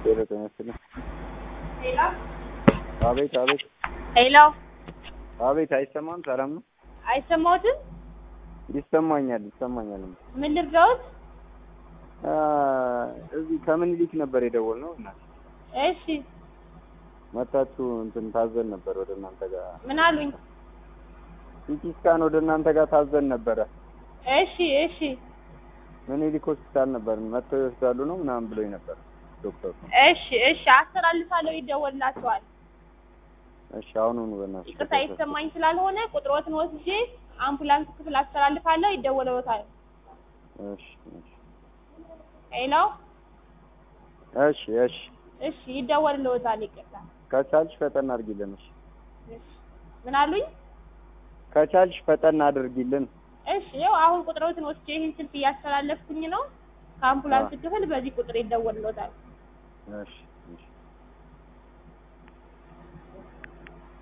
ሄሎ ጤና ይስጥልኝ። ሄሎ አቤት አቤት ሄሎ፣ አቤት አይሰማም? ሰላም ነው? አይሰማዎትም? ይሰማኛል ይሰማኛል። ምን ልርዳዎት? አ እዚህ ከምኒልክ ነበር የደወልነው እና እሺ፣ መታችሁ እንትን ታዘን ነበር ወደ እናንተ ጋር ምን አሉኝ? ሲቲ ስካን ወደ እናንተ ጋር ታዘን ነበረ። እሺ፣ እሺ፣ ምኒልክ ሆስፒታል ነበር መጥተው ይወስዳሉ ነው ምናምን ብሎኝ ነበር ዶክተሩ። እሺ፣ እሺ፣ አስተላልፋለሁ፣ ይደወልላቸዋል። እሺ አሁኑኑ በእናትሽ ይቅርታ የተሰማኝ ስላልሆነ ቁጥሮትን ወስጄ አምቡላንስ ክፍል አስተላልፋለሁ፣ ይደወለዎታል። እሺ እሺ ሄሎ፣ እሺ እሺ እሺ፣ ይደወልልዎታል። ይቅርታ። ከቻልሽ ፈጠን አድርጊልን። እሺ እሺ፣ ምን አሉኝ? ከቻልሽ ፈጠን አድርጊልን። እሺ፣ ያው አሁን ቁጥሮትን ወስጄ ይህን ስልክ እያስተላለፍኩኝ ነው። ከአምቡላንስ ክፍል በዚህ ቁጥር ይደወልልዎታል። እሺ እሺ